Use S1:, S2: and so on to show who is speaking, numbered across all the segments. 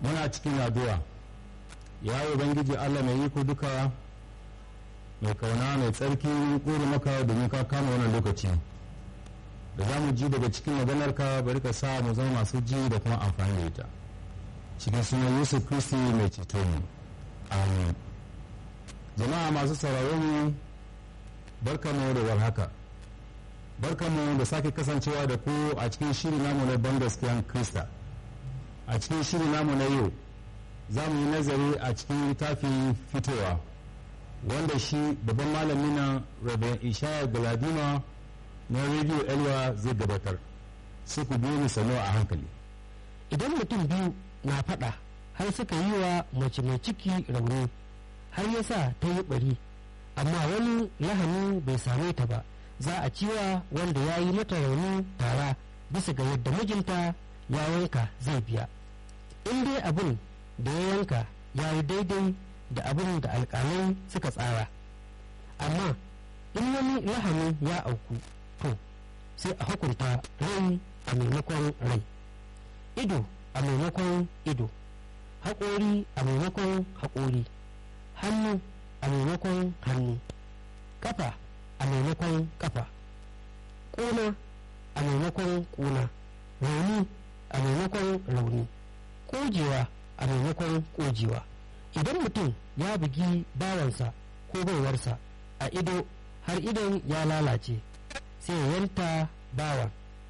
S1: muna cikin addu'a ya ubangiji allah mai iko duka mai kauna mai tsarki kore maka domin ka kama wannan lokaci da za mu ji daga cikin maganarka bari ka sa mu zama masu ji da kuma amfani da ita cikin sunan yusuf kristi mai ceto mu amin jama'a masu sauraron mu barkamu da warhaka barkamu da sake kasancewa da ku a cikin shiri namu na ban gaskiyan krista a cikin shiri namu na yau za mu yi nazari a cikin littafin fitowa wanda shi babban malami na rabin ishaya galadima na rediyo elwa zai gabatar su ku biyo ni sano a hankali
S2: idan mutum biyu na faɗa har suka yi wa mace mai ciki rauni har ya sa ta yi ɓari amma wani lahani bai same ta ba za a ciwa wanda ya yi mata rauni tara bisa ga yadda mijinta ya yanka zai biya in dai abin da ya yanka ya yi daidai da abin da alƙalai suka tsara amma in wani lahani ya auku to sai a hukunta rai a maimakon rai ido a maimakon ido haƙori a maimakon haƙori hannu a maimakon hannu ƙafa a maimakon ƙafa ƙuna a maimakon ƙuna rauni a maimakon rauni ƙojewa a maimakon ƙojewa idan mutum ya bugi bawansa ko baiwarsa a ido har idon ya lalace sai ya yanta bawan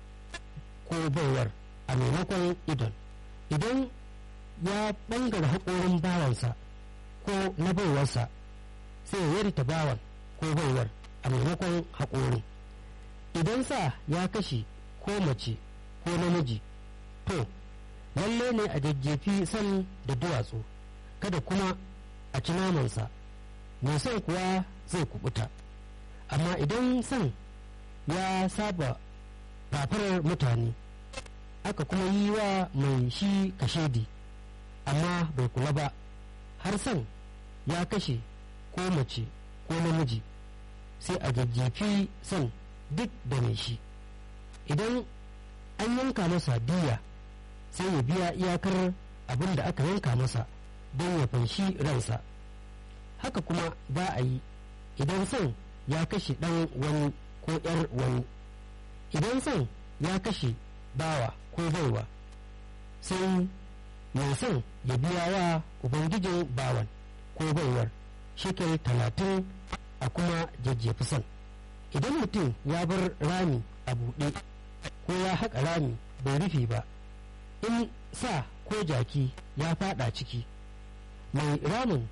S2: ko baiwar a maimakon idon idan ya bangare haƙorin bawansa ko na baiwarsa sai ya yanta bawan ko baiwar a maimakon haƙorin idan sa ya kashe ko mace ko namiji to lalle ne a jajjefi san da duwatsu kada kuma a ci namansa mai son kuwa zai kubuta amma idan son ya saba fafarar mutane aka kuma yi wa mai shi kashedi amma bai kula ba har son ya kashe ko mace ko namiji sai a jajjefi son duk da mai shi idan an yanka masa diya sai ya biya iyakar abin da aka yanka masa don ya fanshi ransa haka kuma za a yi idan son ya kashe ɗan wani ko ‘yar wani idan son ya kashe bawa ko baiwa sai mai son ya biya wa ubangijin bawan ko baiwar shekel talatin a kuma jajjefi son idan mutum ya bar rami a buɗe ko ya haƙa rami bai rufe ba in sa ko jaki ya fada ciki mai ramin